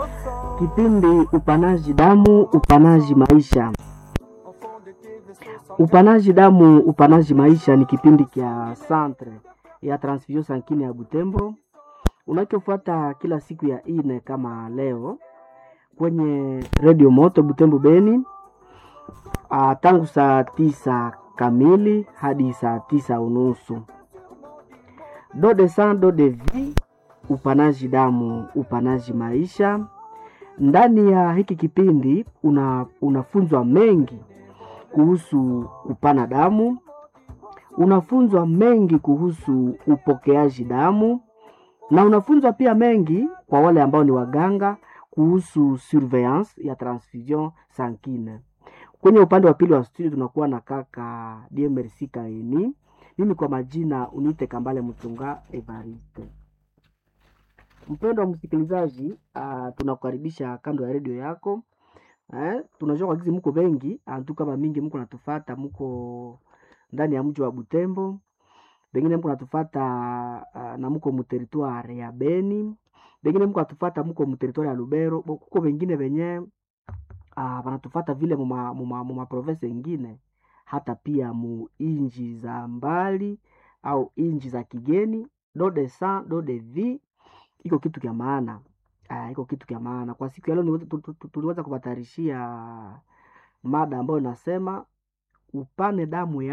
Kipindi upanaji damu, upanaji maisha. Upanaji damu, upanaji maisha ni kipindi kya Centre ya Transfusion Sankine ya Butembo unachofuata kila siku ya ine kama leo kwenye Radio Moto Butembo Beni, ah, tangu saa tisa kamili hadi saa tisa unusu. Do de sang do de vie, upanaji damu, upanaji maisha. Ndani ya hiki kipindi una, unafunzwa mengi kuhusu kupana damu, unafunzwa mengi kuhusu upokeaji damu na unafunzwa pia mengi kwa wale ambao ni waganga kuhusu surveillance ya transfusion sankine. Kwenye upande wa pili wa studio tunakuwa na kaka DMRC Kaini. Mimi kwa majina uniite Kambale Mchunga Evariste. Mpendo wa msikilizaji, uh, tunakukaribisha kando ya redio yako eh, tunajua kwa gizi mko wengi antu kama mingi mko natufata, mko ndani ya mji wa Butembo, bengine mko natufata uh, na mko muteritware ya Beni, bengine mko natufata mko muteritware ya Lubero, bo kuko wengine wenye uh, wanatufata vile muma, muma, muma province ingine hata pia mu inji za mbali au inji za kigeni. Do de sang do de vie iko kitu kya maana Ah, iko kitu kya maana kwa siku ya leo. niweze- tu- tu- tu- Tuliweza kubatarishia mada ambayo inasema upane damu ya